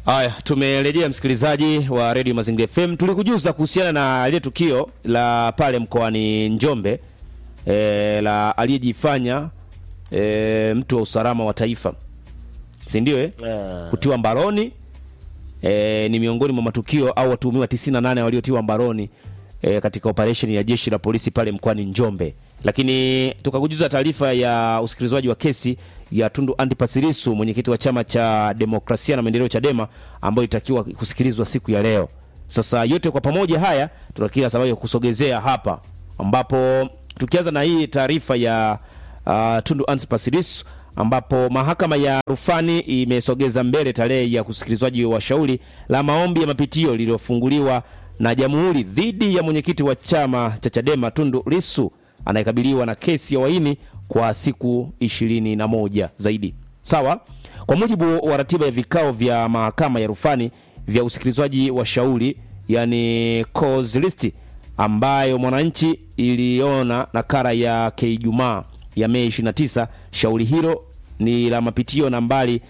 Haya, tumerejea msikilizaji wa Radio Mazingira FM. Tulikujuza kuhusiana na ile tukio la pale mkoani Njombe e, la aliyejifanya e, mtu wa usalama wa taifa, si ndio eh? Ah. Kutiwa mbaroni e, ni miongoni mwa matukio au watuhumiwa 98 waliotiwa mbaroni e, katika operation ya jeshi la polisi pale mkoani Njombe. Lakini tukakujuza taarifa ya usikilizwaji wa kesi ya Tundu Antipas Lissu, mwenyekiti wa chama cha demokrasia na maendeleo Chadema, ambayo itakiwa kusikilizwa siku ya leo. Sasa yote kwa pamoja haya tunakia sababu ya kusogezea hapa, ambapo tukianza na hii taarifa ya uh, Tundu Antipas Lissu ambapo mahakama ya rufani imesogeza mbele tarehe ya kusikilizwaji wa shauri la maombi ya mapitio lililofunguliwa na jamhuri dhidi ya mwenyekiti wa chama cha Chadema Tundu Lissu anayekabiliwa na kesi ya uhaini kwa siku ishirini na moja zaidi. Sawa, kwa mujibu wa ratiba ya vikao vya mahakama ya rufani vya usikilizwaji wa shauri yani cause list ambayo Mwananchi iliona nakala yake Ijumaa ya Mei 29. Shauri hilo ni la mapitio nambari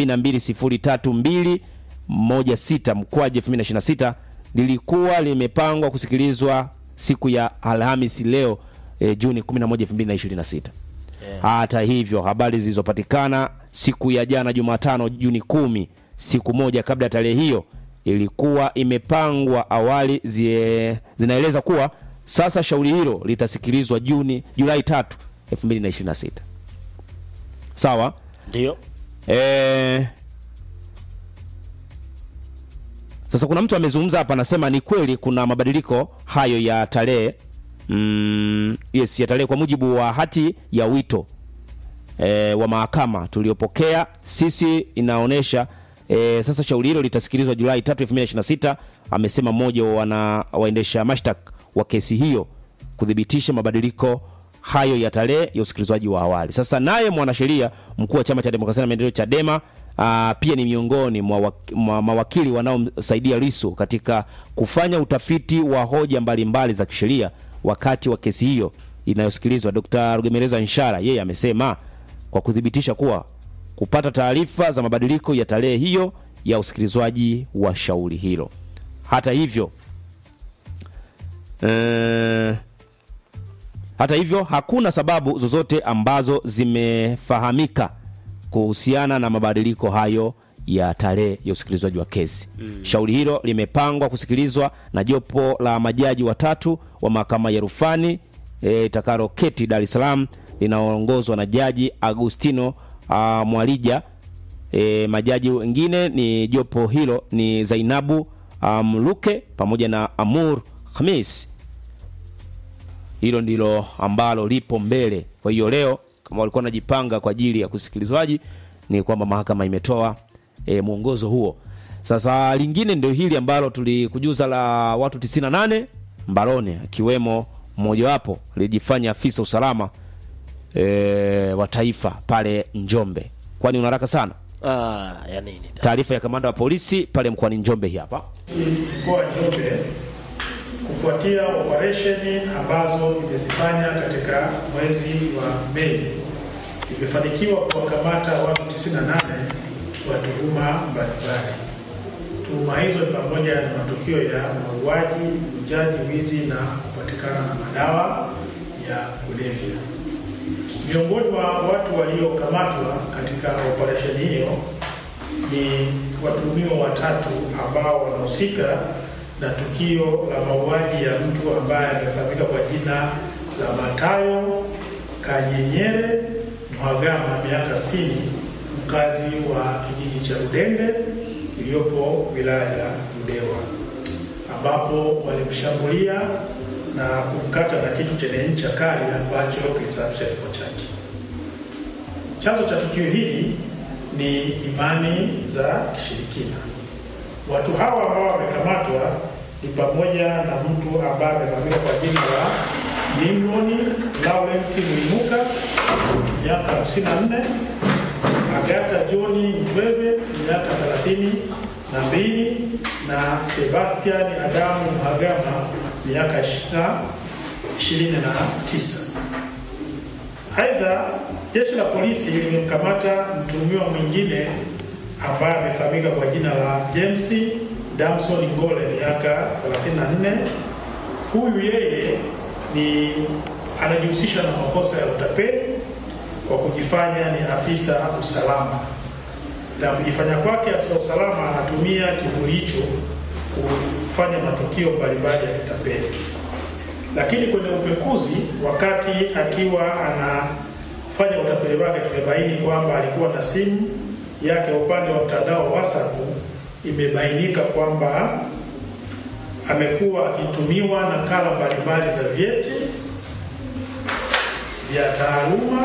7203216 mkwaju 2026 lilikuwa limepangwa kusikilizwa siku ya Alhamisi leo e, Juni 11, 2026. Hata hivyo habari zilizopatikana siku ya jana Jumatano Juni kumi, siku moja kabla ya tarehe hiyo, ilikuwa imepangwa awali zie, zinaeleza kuwa sasa shauri hilo litasikilizwa Juni Julai 3, 2026. Sawa? Ndio. Eh, sasa kuna mtu amezungumza hapa anasema ni kweli kuna mabadiliko hayo ya tarehe mm, yes, ya tarehe kwa mujibu wa hati ya wito e, wa mahakama tuliopokea sisi inaonyesha e, sasa shauri hilo litasikilizwa Julai 3, 2026, amesema mmoja wa wana waendesha mashtaka wa kesi hiyo kuthibitisha mabadiliko hayo ya tarehe ya usikilizwaji wa awali. Sasa naye mwanasheria mkuu wa chama cha demokrasia na maendeleo Chadema aa, pia ni miongoni mwa, wak mwa mawakili wanaomsaidia Lissu katika kufanya utafiti wa hoja mbalimbali za kisheria wakati wa kesi hiyo inayosikilizwa. Dr. Rugemeleza Nshara yeye amesema kwa kuthibitisha kuwa kupata taarifa za mabadiliko ya tarehe hiyo ya usikilizwaji wa shauri hilo. Hata hivyo eh, hata hivyo hakuna sababu zozote ambazo zimefahamika kuhusiana na mabadiliko hayo ya tarehe ya usikilizwaji wa kesi. Shauri hilo limepangwa kusikilizwa na jopo la majaji watatu wa mahakama ya rufani e, itakaloketi Dar es Salaam linaongozwa na Jaji Agustino ah, Mwalija. E, majaji wengine ni jopo hilo ni Zainabu ah, Mluke pamoja na Amur Khamis. Hilo ndilo ambalo lipo mbele. Kwa hiyo leo kama walikuwa wanajipanga kwa ajili ya kusikilizwaji, ni kwamba mahakama imetoa e, mwongozo huo. Sasa lingine ndio hili ambalo tulikujuza la watu 98 mbaroni, akiwemo mmojawapo alijifanya afisa usalama e, wa taifa pale Njombe. Kwani una haraka sana? Ah, ya nini? Taarifa ya kamanda wa polisi pale mkoani Njombe hii hapa. mkoa wa Njombe kufuatia operesheni ambazo imezifanya katika mwezi wa Mei imefanikiwa kuwakamata watu 98 wa tuhuma mbalimbali. Tuhuma hizo ni pamoja na matukio ya mauaji, ujaji, wizi na kupatikana na madawa ya kulevya. Miongoni mwa watu waliokamatwa katika operesheni hiyo ni watuhumiwa watatu ambao wanahusika na tukio la mauaji ya mtu ambaye amefahamika kwa jina la Matayo Kanyenyere Mhagama, miaka 60, mkazi wa kijiji cha Rudende iliyopo wilaya ya Ludewa, ambapo walimshambulia na kumkata na kitu chenye ncha kali ambacho kilisababisha kifo chake. Chanzo cha tukio hili ni imani za kishirikina. Watu hawa ambao wamekamatwa ni pamoja na mtu ambaye amefahamika kwa jina la Nimroni Laurent Mwinuka miaka 54, Agata Johni Mtweve miaka 32 na Sebastian Adamu Mhagama miaka 29. Aidha, jeshi la polisi limemkamata mtuhumiwa mwingine ambaye amefahamika kwa jina la James Damson Ngole miaka 34. Huyu yeye ni anajihusisha na makosa ya utapeli kwa kujifanya ni afisa usalama, na kujifanya kwake afisa usalama anatumia kivuli hicho kufanya matukio mbalimbali ya kitapeli. Lakini kwenye upekuzi, wakati akiwa anafanya utapeli wake, tumebaini kwamba alikuwa na simu yake upande wa mtandao wa WhatsApp, imebainika kwamba amekuwa akitumiwa nakala mbalimbali za vyeti vya taaluma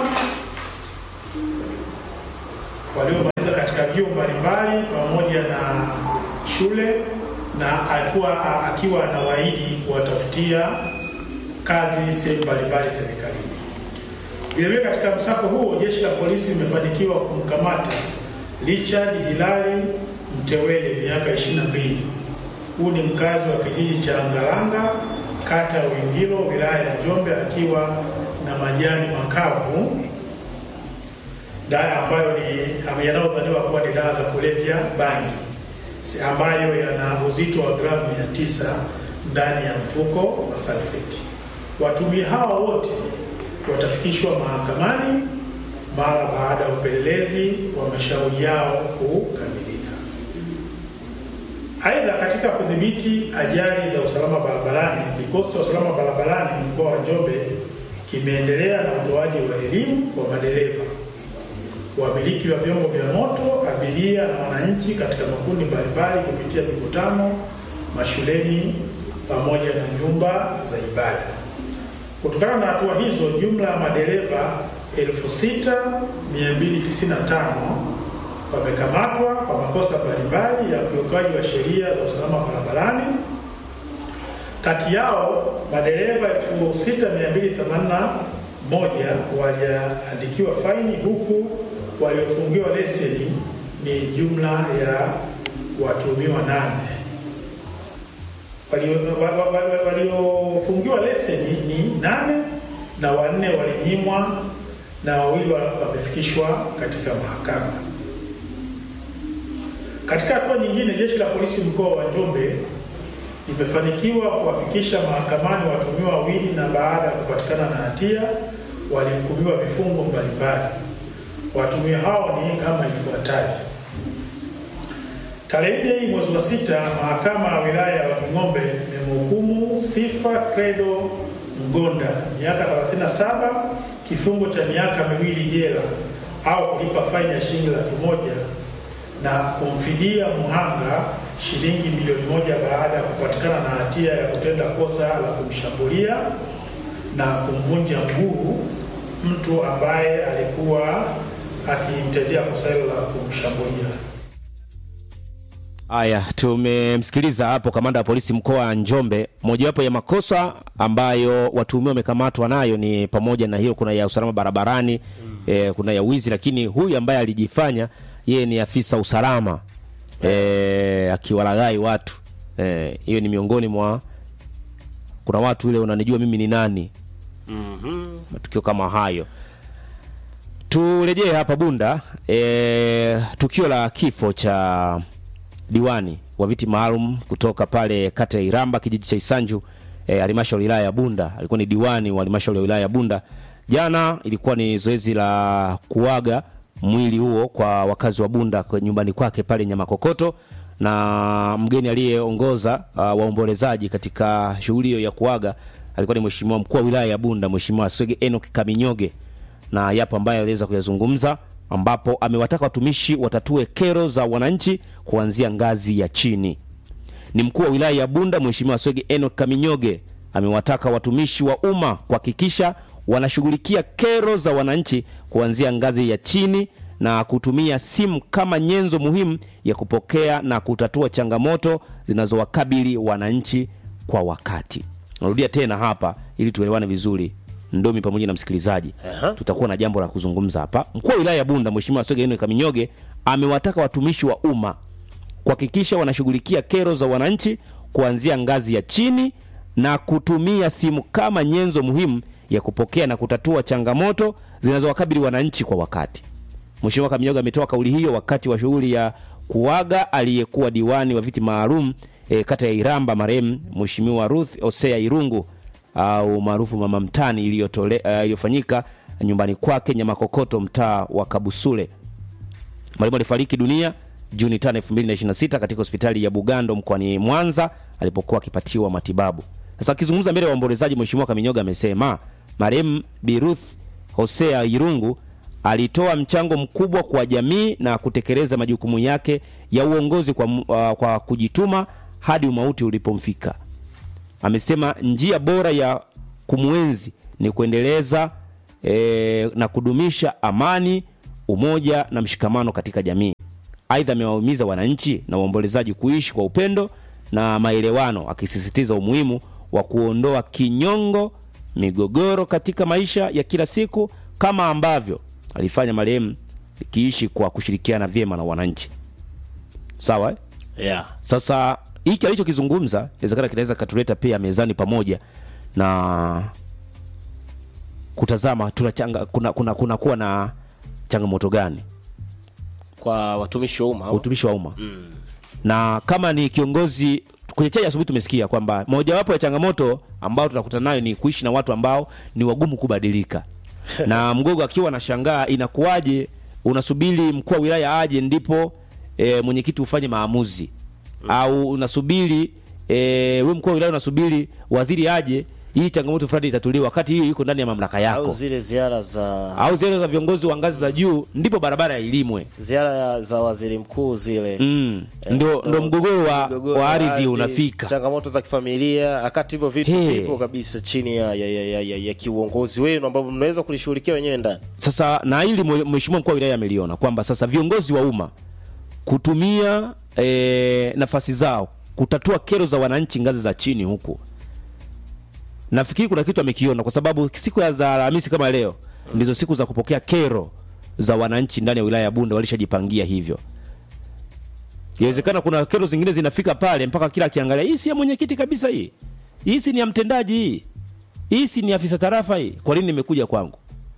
waliomaliza katika vyuo mbalimbali pamoja na shule, na alikuwa akiwa anawaahidi kuwatafutia kazi sehemu mbalimbali serikalini. Vilevile, katika msako huo jeshi la polisi limefanikiwa kumkamata Richard Hilali Mtewele miaka 22. Huu ni mkazi wa kijiji cha Ngalanga kata ya Wingilo wilaya ya Njombe akiwa na majani makavu dawa ambayo ni yanayodhaniwa kuwa ni dawa za kulevya bangi ambayo yana uzito wa gramu mia tisa ndani ya mfuko wa salfeti. Watumia hawa wote watafikishwa mahakamani mara baada ya upelelezi wa mashauri yao kukamilika. Aidha, katika kudhibiti ajali za usalama barabarani, kikosi cha usalama barabarani mkoa wa Njombe kimeendelea na utoaji wa elimu kwa madereva, wamiliki wa vyombo vya moto, abiria na wananchi katika makundi mbalimbali kupitia mikutano mashuleni pamoja na nyumba za ibada. Kutokana na hatua hizo, jumla ya madereva 6295 wamekamatwa kwa makosa mbalimbali ya ukiukaji wa sheria za usalama barabarani. Kati yao madereva 6281 waliandikiwa faini huku waliofungiwa leseni ni jumla ya watuhumiwa nane. Waliofungiwa leseni ni nane na wanne walinyimwa na wawili wamefikishwa katika mahakama. Katika hatua nyingine, jeshi la polisi mkoa wa Njombe limefanikiwa kuwafikisha mahakamani watuhumiwa wawili na baada ya kupatikana na hatia walihukumiwa vifungo mbalimbali. Watuhumiwa hao ni kama ifuatavyo: tarehe nne hii mwezi wa sita, mahakama ya wilaya ya Wanging'ombe imemhukumu Sifa Credo Mgonda miaka 37 kifungo cha miaka miwili jela au kulipa faini ya shilingi laki moja na kumfidia mhanga shilingi milioni moja baada ya kupatikana na hatia ya kutenda kosa la kumshambulia na kumvunja mguu mtu ambaye alikuwa akimtendea kosa hilo la kumshambulia. Haya, tumemsikiliza hapo kamanda wa polisi mkoa wa Njombe. Mojawapo ya makosa ambayo watuhumiwa wamekamatwa nayo ni pamoja na hiyo, kuna ya usalama barabarani mm. eh, kuna ya wizi, lakini huyu ambaye alijifanya yeye ni afisa usalama eh, akiwalaghai watu hiyo eh, ni miongoni mwa kuna watu ile unanijua mimi ni nani Mhm. matukio kama hayo. Turejee hapa Bunda, e, tukio la kifo cha diwani wa viti maalum kutoka pale kata ya Iramba kijiji cha Isanju e, halmashauri ya wilaya ya Bunda. Alikuwa ni diwani wa halmashauri ya wilaya ya Bunda. Jana ilikuwa ni zoezi la kuaga mwili huo kwa wakazi wa Bunda kwa nyumbani kwake pale Nyamakokoto, na mgeni aliyeongoza uh, waombolezaji katika shughuli hiyo ya kuaga alikuwa ni mheshimiwa mkuu wa wilaya ya Bunda, mheshimiwa Swege Enoch Kaminyoge, na yapo ambayo aliweza kuyazungumza, ambapo amewataka watumishi watatue kero za wananchi kuanzia ngazi ya chini. Ni mkuu wa wilaya ya Bunda mheshimiwa Swege Enoch Kaminyoge amewataka watumishi wa umma kuhakikisha wanashughulikia kero za wananchi kuanzia ngazi ya chini na kutumia simu kama nyenzo muhimu ya kupokea na kutatua changamoto zinazowakabili wananchi kwa wakati. Narudia tena hapa ili tuelewane vizuri, Ndomi pamoja na msikilizaji. Aha. Tutakuwa na jambo la kuzungumza hapa. Mkuu wa wilaya ya Bunda Mheshimiwa Swege Enoch Kaminyoge amewataka watumishi wa umma kuhakikisha wanashughulikia kero za wananchi kuanzia ngazi ya chini na kutumia simu kama nyenzo muhimu ya kupokea na kutatua changamoto zinazowakabili wananchi kwa wakati. Mheshimiwa Kaminyoga ametoa kauli hiyo wakati wa shughuli ya kuaga aliyekuwa diwani wa viti maalum e, kata ya Iramba marehemu Mheshimiwa Ruth Osea Irungu au maarufu Mama Mtani iliyotole- eh, iliyofanyika nyumbani kwake Nyamakokoto mtaa wa Kabusule. Marehemu alifariki dunia Juni 5, 2026 katika hospitali ya Bugando mkoani Mwanza alipokuwa akipatiwa matibabu. Sasa akizungumza mbele ya waombolezaji, Mheshimiwa Kaminyoga amesema marehemu Bi Ruth Hosea Irungu alitoa mchango mkubwa kwa jamii na kutekeleza majukumu yake ya uongozi kwa, mu- uh, kwa kujituma hadi umauti ulipomfika. Amesema njia bora ya kumwenzi ni kuendeleza e, na kudumisha amani, umoja na mshikamano katika jamii. Aidha, amewahimiza wananchi na waombolezaji kuishi kwa upendo na maelewano, akisisitiza umuhimu wa kuondoa kinyongo, migogoro katika maisha ya kila siku kama ambavyo alifanya marehemu, ikiishi kwa kushirikiana vyema na wananchi. Sawa eh? yeah. Sasa hiki alichokizungumza inawezekana kinaweza katuleta pia mezani pamoja na kutazama tunachanga, kuna, kuna, kuna kuwa na changamoto gani kwa watumishi wa umma au? utumishi wa umma na kama ni kiongozi kwenye chai asubuhi tumesikia kwamba mojawapo ya changamoto ambayo tunakutana nayo ni kuishi na watu ambao ni wagumu kubadilika na mgogo akiwa anashangaa inakuwaje unasubiri mkuu wa wilaya aje ndipo e, mwenyekiti ufanye maamuzi au unasubiri e, we mkuu wa wilaya unasubiri waziri aje hii changamoto fulani itatuliwa wakati hii iko ndani ya mamlaka yako au zile ziara za au zile za viongozi wa ngazi za juu ndipo barabara ya ilimwe ziara ya- za waziri mkuu zile mm. Eh, ndo, ndo mgogoro wa, mgogoro wa ardhi unafika changamoto za kifamilia wakati hivyo vitu He. vipo kabisa chini ya, ya, ya, ya, ya, ya kiuongozi wenu ambavyo mnaweza kulishughulikia wenyewe ndani sasa na hili mwe- mheshimiwa mkuu wa wilaya ameliona kwamba sasa viongozi wa umma kutumia e, nafasi zao kutatua kero za wananchi ngazi za chini huku nafikiri kuna kitu amekiona kwa sababu siku ya za alhamisi kama leo ndizo siku za kupokea kero za wananchi ndani ya wilaya ya bunda walishajipangia hivyo inawezekana kuna kero zingine zinafika pale mpaka kila akiangalia hii si ya mwenyekiti kabisa hii hii si ni ya mtendaji hii hii si ni afisa tarafa hii kwa nini nimekuja kwangu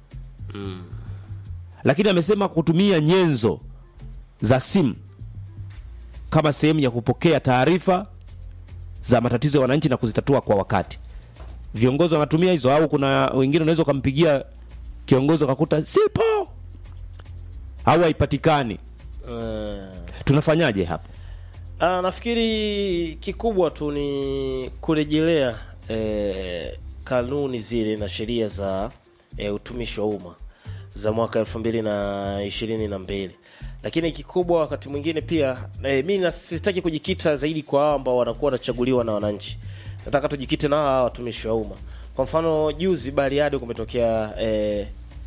lakini amesema kutumia nyenzo za simu kama sehemu ya kupokea taarifa za matatizo ya wananchi na kuzitatua kwa wakati. Viongozi wanatumia hizo, au kuna wengine unaweza ukampigia kiongozi ukakuta sipo au haipatikani. uh, Tunafanyaje hapa? Ah, nafikiri kikubwa tu ni kurejelea eh, kanuni zile na sheria za eh, utumishi wa umma za mwaka elfu mbili na ishirini na mbili lakini kikubwa wakati mwingine pia eh, mi na- sitaki kujikita zaidi kwa hao ambao wanakuwa wanachaguliwa na wananchi nataka tujikite na hawa watumishi wa umma kwa mfano juzi bariadi kumetokea eh,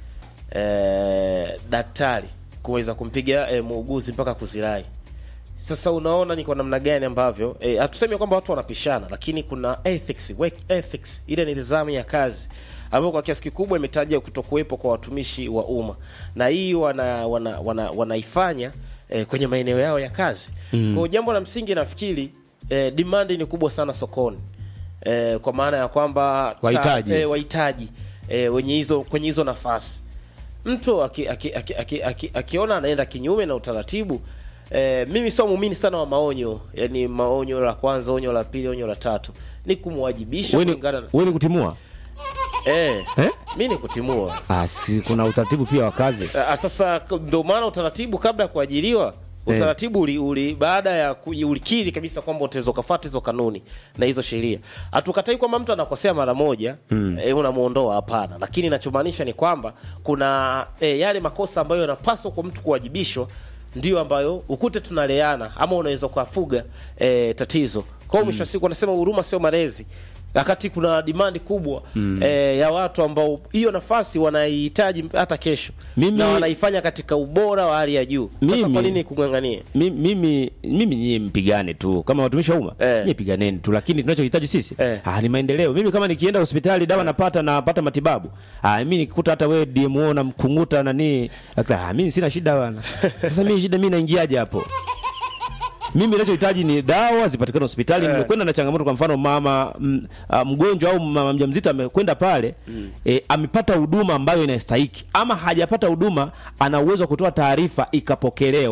eh, daktari kuweza kumpiga eh, muuguzi mpaka kuzirai sasa unaona ni kwa namna gani ambavyo eh, hatusemi kwamba watu wanapishana lakini kuna ethics, work ethics ile ni nidhamu ya kazi ambayo kwa kiasi kikubwa imetaja kutokuwepo kwa watumishi wa umma na hii wana, wana, wana, wanaifanya eh, kwenye maeneo yao ya kazi mm. kwa jambo la msingi nafikiri eh, demand ni kubwa sana sokoni eh, kwa maana ya kwamba ta- Wahitaji. eh, wahitaji eh, wenye hizo kwenye hizo nafasi mtu akiona aki, aki, aki, aki, akiona anaenda kinyume na utaratibu eh, mimi sio muumini sana wa maonyo yani maonyo la kwanza onyo la pili onyo la tatu ni kumwajibisha Wewe ni- kulingana na wewe ni kutimua eh, eh? mi ni kutimua Ah, si kuna utaratibu pia wa kazi. Ah, sasa k- ndio maana utaratibu kabla ya kuajiriwa utaratibu uli, uli baada ya ku- ulikiri kabisa kwamba utaweza ukafuata hizo kanuni na hizo sheria hatukatai kwamba mtu anakosea mara moja mm. e, unamuondoa hapana lakini inachomaanisha ni kwamba kuna e, yale makosa ambayo yanapaswa kwa mtu kuwajibishwa ndio ambayo ukute tunaleana ama unaweza ukafuga e, tatizo kwa hiyo mwisho wa siku wanasema huruma sio malezi wakati kuna dimandi kubwa mm. e, ya watu ambao hiyo nafasi wanaihitaji hata kesho Mimi- na wanaifanya katika ubora wa hali ya juu sasa Mimi- kwa nini kung'ang'anie Mi- mimi mimi nyie mpigane tu kama watumishi wa umma Eh. nyie piganeni tu lakini tunachohitaji sisi Eh. ah, ni maendeleo mimi kama nikienda hospitali dawa napata napata matibabu ah, mimi nikikuta hata wewe DMO na mkunguta nani ah, mimi sina shida bwana sasa mimi shida mimi naingiaje hapo mimi ninachohitaji ni dawa zipatikane hospitali. Nimekwenda na changamoto, kwa mfano mama m, a, mgonjwa au mama mjamzito amekwenda pale e, amepata huduma ambayo inastahiki, ama hajapata huduma, ana uwezo wa kutoa taarifa ikapokelewa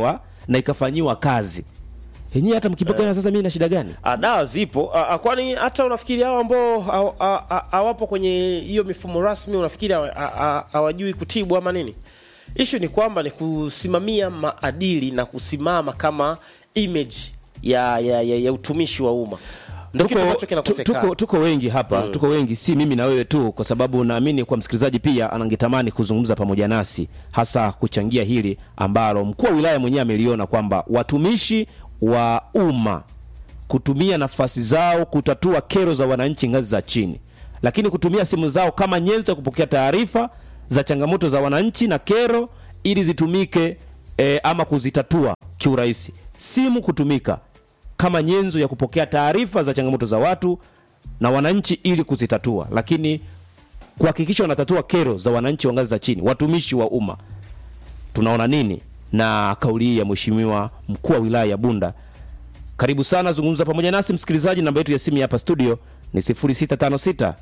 na ikafanyiwa kazi yenyewe hata mkipokea sasa mimi na shida gani Ah, dawa zipo Ah, ah, kwani hata unafikiri hao ambao haw- ah, ah, hawapo kwenye hiyo mifumo rasmi unafikiri hawa- ah, ah, hawajui kutibu ama nini ishu ni kwamba ni kusimamia maadili na kusimama kama image ya, ya, ya, ya utumishi wa umma ndio kitu ambacho tu- kinakosekana tuko, tuko wengi hapa tuko wengi si mimi na wewe tu kwa sababu naamini kwa msikilizaji pia anangetamani kuzungumza pamoja nasi hasa kuchangia hili ambalo mkuu wa wilaya mwenyewe ameliona kwamba watumishi wa umma kutumia nafasi zao kutatua kero za wananchi ngazi za chini lakini kutumia simu zao kama nyenzo ya kupokea taarifa za changamoto za wananchi na kero ili zitumike e, ama kuzitatua kiurahisi simu kutumika kama nyenzo ya kupokea taarifa za changamoto za watu na wananchi ili kuzitatua lakini kuhakikisha wanatatua kero za wananchi wa ngazi za chini watumishi wa umma tunaona nini na kauli hii ya mheshimiwa mkuu wa wilaya ya bunda karibu sana zungumza pamoja nasi msikilizaji namba yetu ya simu ya hapa studio ni 0656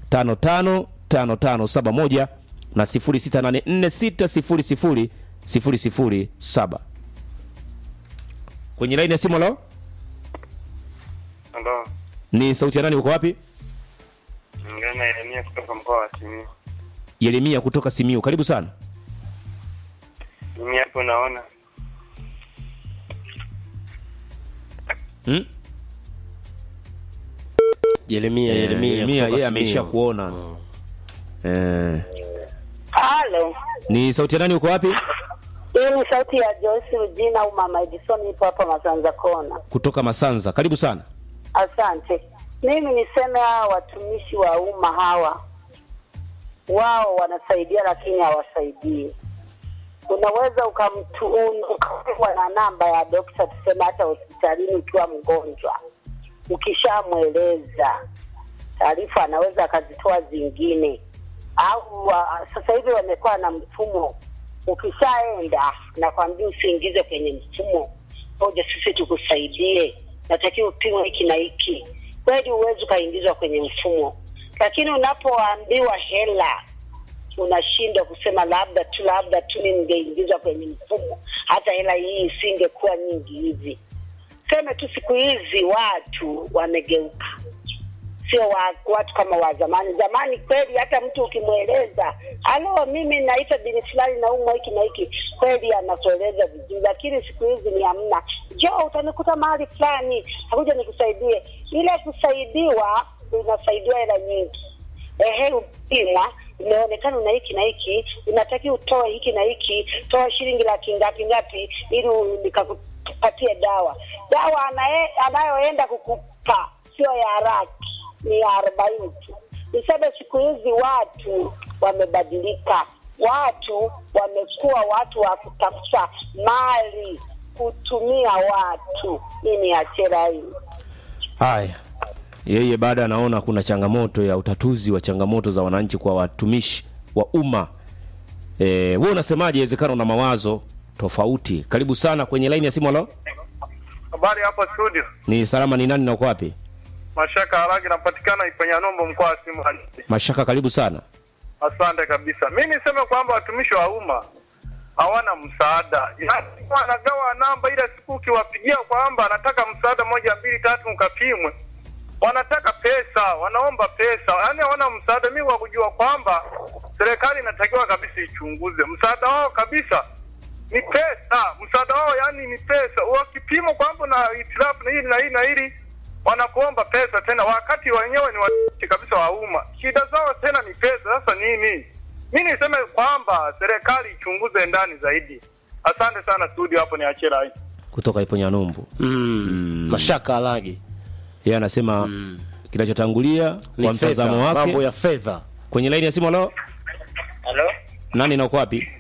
555571 na 0684 600 007 kwenye laini ya simu lo Halo, ni sauti ya nani uko wapi ngana Yeremia kutoka mkoa wa Simiyu. yeremia kutoka simiu karibu sana Mimi hapo naona hmm? Yeremia Yeremia Yeremia, kutoka yeye Simiyu. ameisha kuona eh, Halo, ni sauti ya nani uko wapi hii ni sauti ya Joyce Rujina au Mama Edison, ipo hapa Masanza Kona. kutoka masanza karibu sana Asante. Mimi niseme hawa watumishi wa umma hawa, wao wanasaidia lakini hawasaidii. Unaweza ukamtu ukawa na namba ya dokta, tuseme hata hospitalini ukiwa mgonjwa, ukishamweleza taarifa anaweza akazitoa zingine, au wa, sasa hivi wamekuwa na mfumo, ukishaenda nakwambia usiingize kwenye mfumo, ngoja sisi tukusaidie, natakiwa upimwe hiki na hiki. Kweli huwezi ukaingizwa kwenye mfumo, lakini unapoambiwa hela unashindwa kusema labda tu labda tu mimi ningeingizwa kwenye mfumo, hata hela hii isingekuwa nyingi hivi. Seme tu siku hizi watu wamegeuka, sio wa, watu kama wa zamani. Zamani kweli hata mtu ukimweleza halo, mimi naitwa bini fulani naumwa hiki na hiki, kweli anakueleza vizuri, lakini siku hizi ni hamna. Njoo utanikuta mahali fulani, akuja nikusaidie. Ile kusaidiwa unasaidiwa hela nyingi ehe, upimwa imeonekana una hiki na hiki, unatakiwa utoe hiki na hiki, toa shilingi laki ngapi ngapi ili u- nikakupatie dawa. Dawa anaye, anayoenda kukupa sio ya raki, ni ya arobaini tu. Niseme siku hizi watu wamebadilika, watu wamekuwa watu wa kutafuta mali, kutumia watu. Hii ni achera hii. haya yeye baada anaona kuna changamoto ya utatuzi wa changamoto za wananchi kwa watumishi wa umma e, wewe unasemaje inawezekana una mawazo tofauti karibu sana kwenye laini ya simu alo habari hapo studio. ni salama ni nani na uko wapi Mashaka Haragi napatikana Ipanyanombo mkoa wa Simu. mashaka karibu sana Asante kabisa. Mi niseme kwamba watumishi wa umma hawana msaada, yaani wanagawa namba ile siku ukiwapigia kwamba anataka msaada moja mbili tatu mkapimwe, wanataka pesa, wanaomba pesa, yaani hawana msaada. Mi kwa kujua kwamba serikali inatakiwa kabisa ichunguze msaada wao kabisa ni pesa, msaada wao yani ni pesa. Wakipimwa kwamba na itilafu na hili na hili na hili, wanakuomba pesa tena, wakati wenyewe ni watumishi kabisa wa umma. Shida zao tena ni pesa. Sasa nini? Mi niseme kwamba serikali ichunguze ndani zaidi. Asante sana studio, hapo ni Achela hii. kutoka ipo nyanumbu mm. mashaka alagi yeye anasema kinachotangulia ni kwa mtazamo fedha, wake mambo ya fedha kwenye laini ya simu alo Halo, nani na uko wapi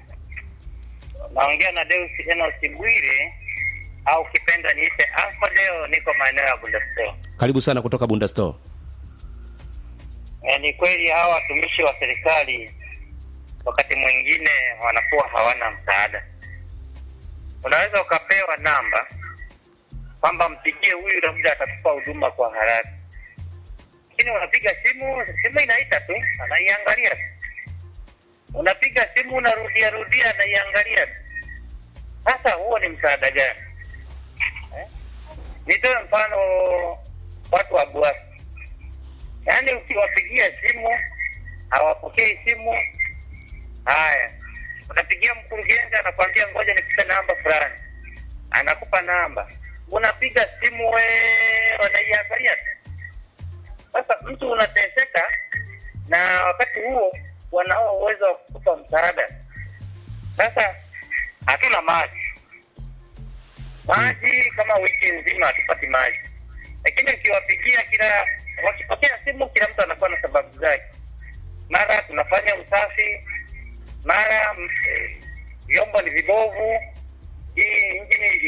naongea na Deus Enos Bwire au kipenda niite Alfa. Leo niko maeneo ya Bundastore. karibu sana kutoka bunda store E, ni kweli hawa watumishi wa serikali wakati mwingine wanakuwa hawana msaada. Unaweza ukapewa namba kwamba mpigie huyu, labda atakupa huduma kwa haraka, lakini unapiga simu, simu inaita tu, anaiangalia tu. Unapiga simu, unarudia rudia, anaiangalia tu. Sasa huo ni msaada gani? Eh? Nitoe mfano watu wa Buasi, yaani ukiwapigia simu hawapokei simu. Haya, unapigia mkurugenzi, anakwambia ngoja nikupe namba fulani, anakupa namba, unapiga simu we, wanaiangalia tu. Sasa mtu unateseka, na wakati huo wanao uwezo wa kukupa msaada. Sasa hatuna maji, maji kama wiki nzima hatupati maji, lakini ukiwapigia kila wakipokea simu, kila mtu anakuwa na sababu zake. Mara tunafanya usafi, mara mm, vyombo ni vibovu, hii injini